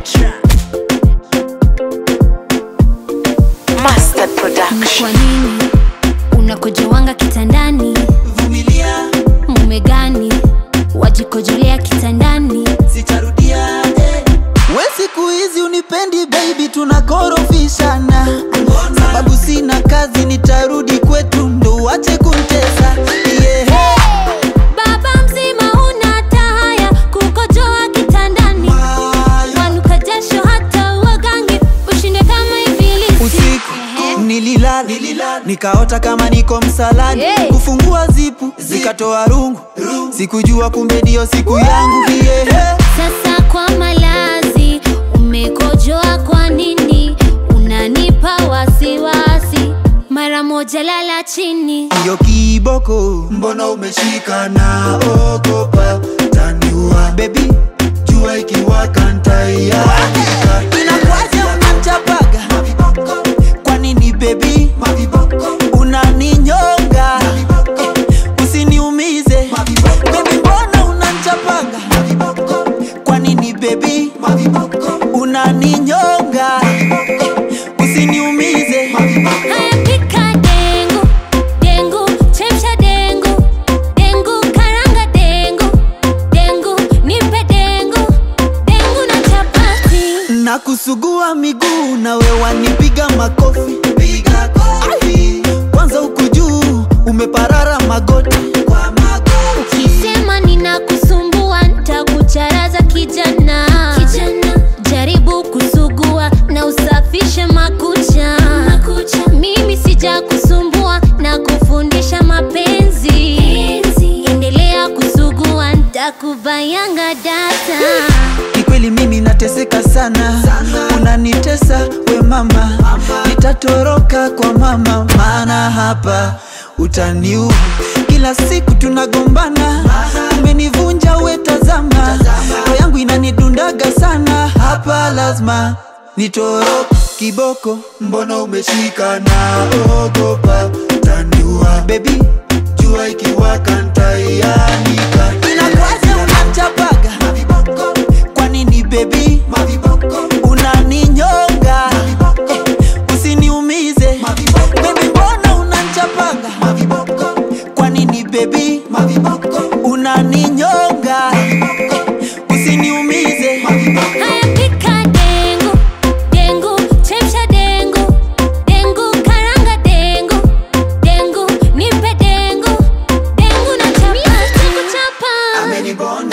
Petra. Master Ni Production. kwa nini unakojowanga kitandani? vumilia Mume gani wajikojolea kitandani? sitarudia eh. we siku hizi unipendi baby tunakorofishana sababu sina kazi nitarudi kwetu ndo wache kuntesa yeah. Baba mzima huna hata haya kukojoa kitandani, wanuka jasho hata wagangi ushinde kama ibilisi. usiku nililala nikaota kama niko msalani Hey. kufungua zipu zikatoa rungu sikujua kumbe ndio siku yangu yeah. Sasa kwa malazi umekojoa, kwa nini unanipa wasiwasi? Mara moja lala chini. hiyo kiboko mbona umeshika na ogopa taniua bebi jua ikiwaka ntaianika inakwaje unanchapaga kwa nini bebi unaninyonga usiniumize bebi mbona unanchapaga kwa nini bebi unaninyonga usiniumize Haya, pika dengu dengu, chemsha dengu dengu, karanga dengu dengu, nipe dengu dengu na chapati. na kusugua miguu na wewanipiga makofi Piga kofi. kwanza huku juu umeparara magoti kwa magoti Sema ninakusumbua, nitakucharaza kijana. kijana. Jaribu kusugua na usafishe makucha. makucha. Mimi sija kusumbua na kufundisha mapenzi. Endelea kusugua, nitakubayanga data. kikweli mimi nateseka sana, unanitesa we mama, nitatoroka kwa mama, maana hapa utaniua. Kila siku tunagombana, umenivunja we, tazama roho yangu inanidundaga sana, hapa lazima nitoroke. Kiboko, mbona umeshika na ogopa, taniua baby, jua ikiwaka ntaianika. Inakwaje unanchapaga kwa nini bebi unaninyonga usiniumize bebi mbona unanchapanga kwa nini bebi unaninyonga usiniumize Haya, pika dengu dengu, chemsha dengu dengu, karanga dengu dengu, nipe dengu dengu na chapati. Kuchapa.